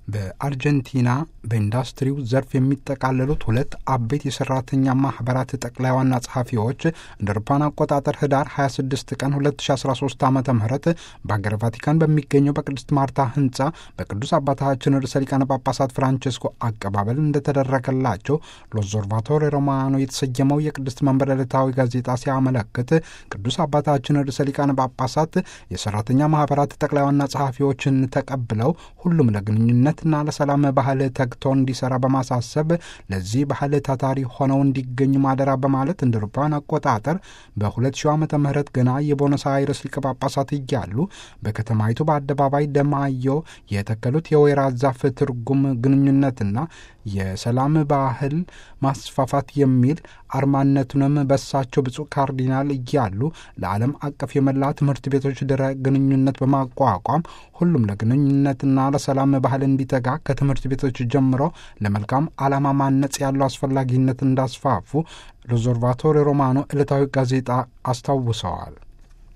በአርጀንቲና በኢንዱስትሪው ዘርፍ የሚጠቃለሉት ሁለት አበይት የሰራተኛ ማህበራት ጠቅላይ ዋና ጸሐፊዎች እንደ አውሮፓውያን አቆጣጠር ህዳር 26 ቀን 2013 ዓ ም በሀገር ቫቲካን በሚገኘው በቅድስት ማርታ ህንፃ በቅዱስ አባታችን ርዕሰ ሊቃነ ጳጳሳት ፍራንቼስኮ አቀባበል እንደተደረገላቸው ሎዞርቫቶሬ ሮማኖ የተሰየመው የቅድስት መንበር ዕለታዊ ጋዜጣ ሲያመለክት ቅዱስ አባታችን ርዕሰ ሊቃነ ጳጳሳት የሰራተኛ ማህበራት ጠቅላይ ዋና ጸሐፊዎችን ተቀብለው ሁሉም ለግንኙነት ና ለሰላም ባህል ተግቶ እንዲሰራ በማሳሰብ ለዚህ ባህል ታታሪ ሆነው እንዲገኙ ማደራ በማለት እንደ አውሮፓውያን አቆጣጠር በ2000 ዓመተ ምህረት ገና የቦኖስ አይረስ ሊቀ ጳጳሳት እያሉ በከተማይቱ በአደባባይ ደማዮ የተከሉት የወይራ ዛፍ ትርጉም ግንኙነትና የሰላም ባህል ማስፋፋት የሚል አርማነቱንም በሳቸው ብፁዕ ካርዲናል እያሉ ለዓለም አቀፍ የመላ ትምህርት ቤቶች ድረ ግንኙነት በማቋቋም ሁሉም ለግንኙነትና ለሰላም ባህል እንዲተጋ ከትምህርት ቤቶች ጀምሮ ለመልካም ዓላማ ማነጽ ያለው አስፈላጊነት እንዳስፋፉ ሎዞርቫቶሬ ሮማኖ ዕለታዊ ጋዜጣ አስታውሰዋል።